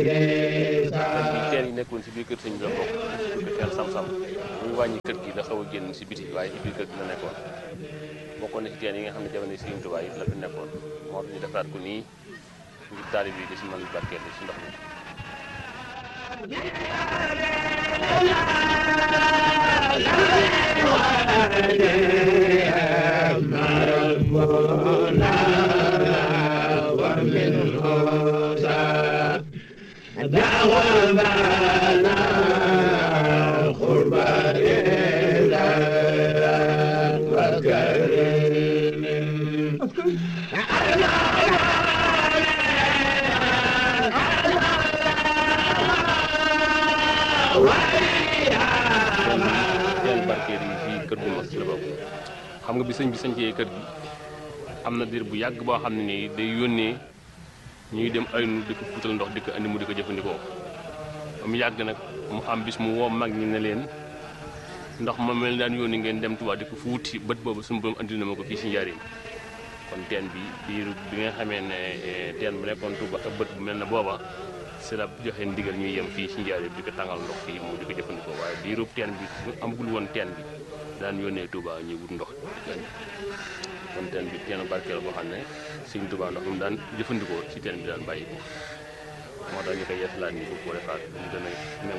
teen yi nekkoon si biir kër sëñ bi la bokk ko teen sam-sam muy wàññi kër gi la xaw a génn si biti waaye ci biir kër gi la nekkoon bokkoon na si teen yi nga xam ne jamono Sëriñ Tuubaa yi la fi nekkoon moo tax ñu defaraat ko nii ngir taalib yi di si mën barkeel si ndox mi teen barkeel yi fii kër gu mag si la bokk xam nga bi sëñ bi sañcee kër gi am na diir bu yàgg boo xam ne nii day yónnee ñuy dem ay nu di ko fuutal ndox di ko andi mu di ko jëfandikoo mu yàgg nag mu am bis mu woo mag ñi ne leen ndox ma mel daan yónni ngeen dem Tuubaa di ko fuuti bët boobu suñu borom andi na ma ko fii si njariñ kon teen bi biir bi nga xamee ne teen bu nekkoon Tuuba ak bët bu mel ne booba si la joxe ndigal ñuy yem fii si njariñ di ko tàngal ndox fii mu di ko jëfandikoo waaye biirub teen bi amagul woon teen bi daan yónnee Tuuba ñuy wut ndox kon teen bi teenu barkeel boo xam ne Sëñ Tuuba ndox mu daan jëfandikoo si teen bi daan bàyyi ko moo tax ñu koy yeesalaat nii bu ko defaat mu gën a